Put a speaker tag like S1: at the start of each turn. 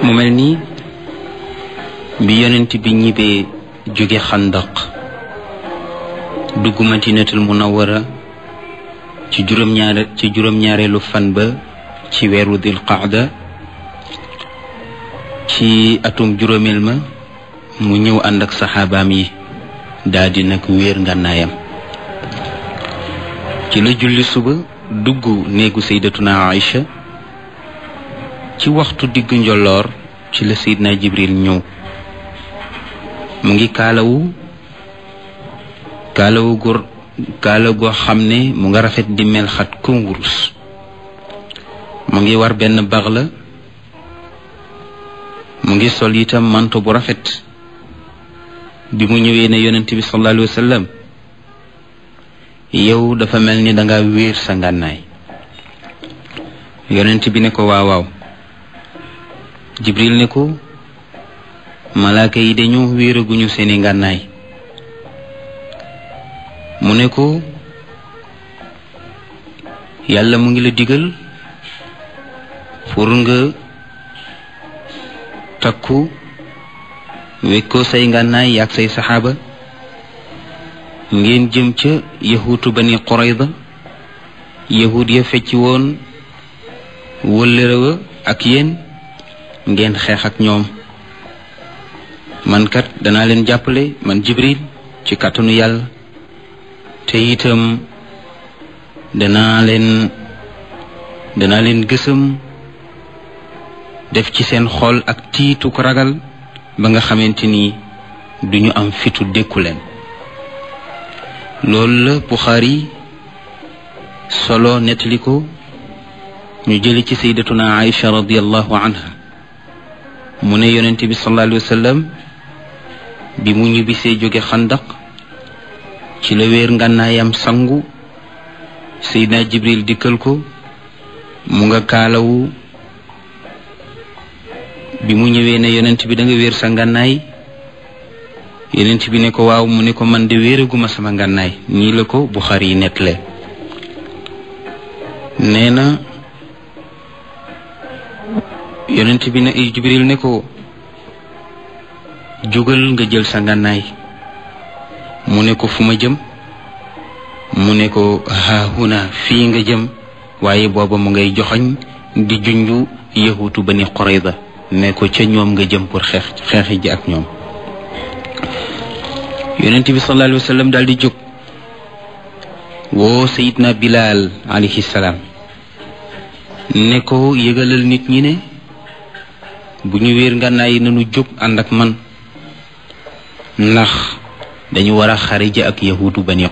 S1: mu mel nii bi yonent bi ñibbee jóge xandaq dugg madinatul munawara ci juróom-ñaare ci juróom-ñaareelu fan ba ci weeru dil qaada ci atum juróomeel ma mu ñëw ànd ak saxaabaam yi daldi nag wéer ngànnaayam ci la julli suba dugg néegu saydatuna Aïcha ci waxtu diggu njolloor ci la seydina jibril ñëw mu ngi kaalawu kaalawu gur kaala goo xam ne mu nga rafet di mel xat kom wurus mu ngi war benn bax la mu ngi sol itam manto bu rafet bi mu ñëwee ne yonent bi sallallahu alayhi wa sallam yow dafa mel ni danga wéer sa ngànnaay yonent bi ne ko waaw waaw jibril ne ko malaaka yi dañoo wéeraguñu seeni ngànnaay mu ne ko yàlla mu ngi la digal pour nga takku wekkoo say ngànnaay yaag say saxaaba ngeen jëm ca yahuutu bani qurayda yahud ya fecci woon wëllërewa ak yéen ngeen xeex ak ñoom man kat danaa leen jàppale man jibril ci kàttanu yàlla te itam danaa leen danaa leen gësam def ci seen xol ak tiitu ko ragal ba nga xamante ni duñu am fitu dékku leen loolu la Buxaari solo nettali ko ñu jëli ci sayyidatuna Aïcha radiallahu anha mu ne yonent bi sallallahu alayhi wa sallam bi mu ñibbisee jóge xandaq ci la wéer ngànnaayam sangu Seydina Jibril dikkal ko mu nga kaalawu bi mu ñëwee ne yonent bi da nga wéer sa ngànnaay yonent bi ne ko waaw mu ne ko man de wéeraguma sama ngànnaay nii la ko Buxaari yi nettale nee na yonent bi ne Jibril ne ko jógal nga jël sa ngànnaay mu ne ko fu ma jëm mu ne ko haahuna fii nga jëm waaye booba mu ngay joxoñ di junju yahutu bani Qurayda ne ko ca ñoom nga jëm pour xeex xeexi ji ak ñoom yonent bi sallallahu alayhi wa sallam daal di jóg woo sayidna Bilal alayhi salaam ne ko yëgalal nit ñi ne bu ñu wéer ngànnaay yi nañu jóg ànd ak man ndax dañu war a xare ji ak yahudu bani